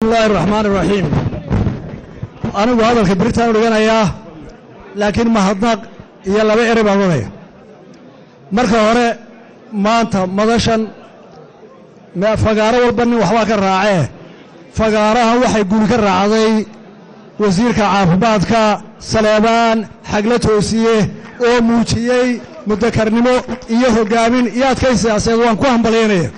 bismillahi raxmaan iraxiim anigu hadalka beritaan dhiganayaa laakiin mahadnaq iyo laba erey baan odhanaya marka hore maanta madashan fagaaro walba nin waxbaa ka raacee fagaarahan waxay guri ka raacday wasiirka caafimaadka saleebaan xagla toosiye oo muujiyey mudakarnimo iyo hoggaamin iyo adkay siyaasadeed waan ku hambalyaynaya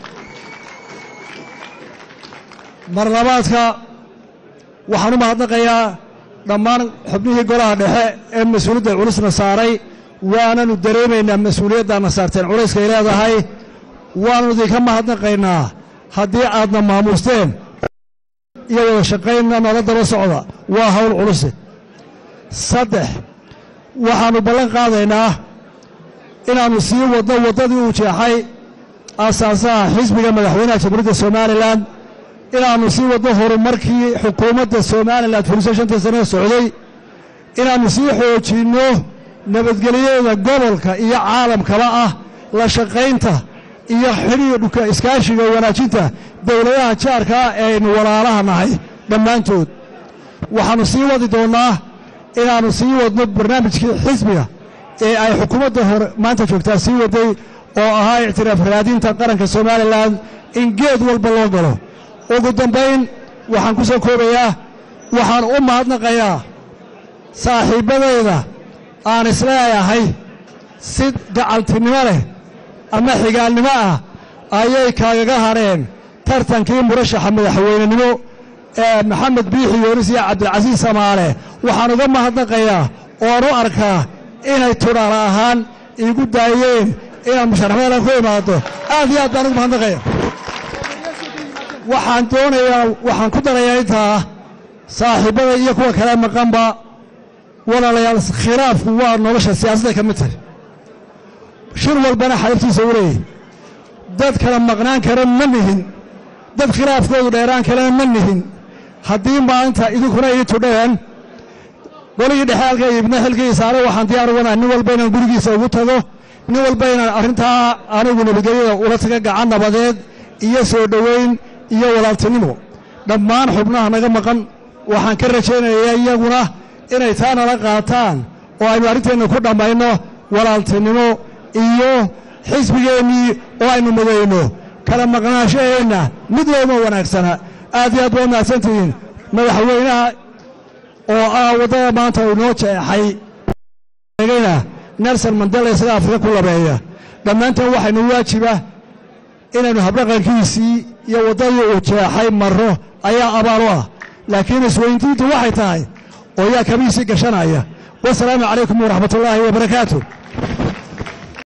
marlabaadka waxaan u mahadnaqayaa dhammaan xubnihii golaha dhexe ee mas-uuliyadda culusna saaray waananu dareemaynaa mas-uuliyaddaana saarteen culayskay leedahay waannu idinka mahadnaqaynaa haddii aadna maamuusteen iyo wada shaqaynna nala daba socda waa hawl culuse saddex waxaannu ballan qaadaynaa inaannu sii wadno waddadii uu jeexay aasaasaha xisbiga madaxweynaha jamhuuriyadda somalilan inaannu sii wadno horumarkii xukuumadda somalilan fuliso shantii sanee socday inaannu sii xoojinno nabadgelyada gobolka iyo caalamkaba ah la shaqaynta iyo xidhiidhka iskaashiga wanaajinta dowladaha jaarka ah ee aynu walaalaha nahay dhammaantood waxaannu sii wadi doonnaa inaannu sii wadno barnaamijkii xisbiga ee ay xukuumadda hore maanta joogtaa sii waday oo ahaa ictiraaf raadinta qaranka somalilan in geed walba loo galo ugu dambayn waxaan ku soo koobayaa waxaan u mahadnaqayaa saaxiibbadayda aan isleeyahay si gacaltinimo leh ama xigaalnimo ah ayay kaagaga hadheen tartankii murashaxa madaxweynenimo ee maxamed biixi yoonis iyo cabdilcasiis samaale waxaan uga mahadnaqayaa oan u arkaa inay tudhaala ahaan iigu daayeen inaan musharaxmadan ku imaado aad iyo aad baan ugu mahadnaqaya waxaan doonayaa waxaan ku darayaa intaa saaxiibbada iyo kuwa kale maqanba walaalayaal khilaafku waa nolosha siyaasadday ka mid tahay shir walbana xalabtiisa u leeyahy dad kala maqnaan kara ma nihin dad khilaafkoodu dheeraan kalena ma nihin haddii maanta idinkuna ii tudheen qoligii dhexe halka ibna xilkii saare waxaan diyaar uganaa nin walba inaan gurigiisa ugu tago nin walba inaan arrintaa anigu nabadgelyada ula taga gacan nabadeed iyo soo dhoweyn iyo walaaltinimo dhammaan xubnaha naga maqan waxaan ka rajaynayaa iyaguna inay taa nala qaataan oo aynu arrinteenna ku dhammayno walaaltinimo iyo xisbigeennii oo aynu mudayno kala maqnaanshaheenna mid looma wanaagsana aad iyo aad waa mahadsantihiin madaxweynaha oo ah waddada maanta uu inoo jeexay eegayna nelson mandela isaga afrika ku labeeya dhammaanteen waxaynu waajiba inaynu habdhaqankiisii iyo waddadii uu jeexay marro ayaa abaal u ah laakiin isweyntiintu waxay tahay oo yaa kabiisii gashanaya wasalaamu calaykum waraxmat ullaahi wabarakaatu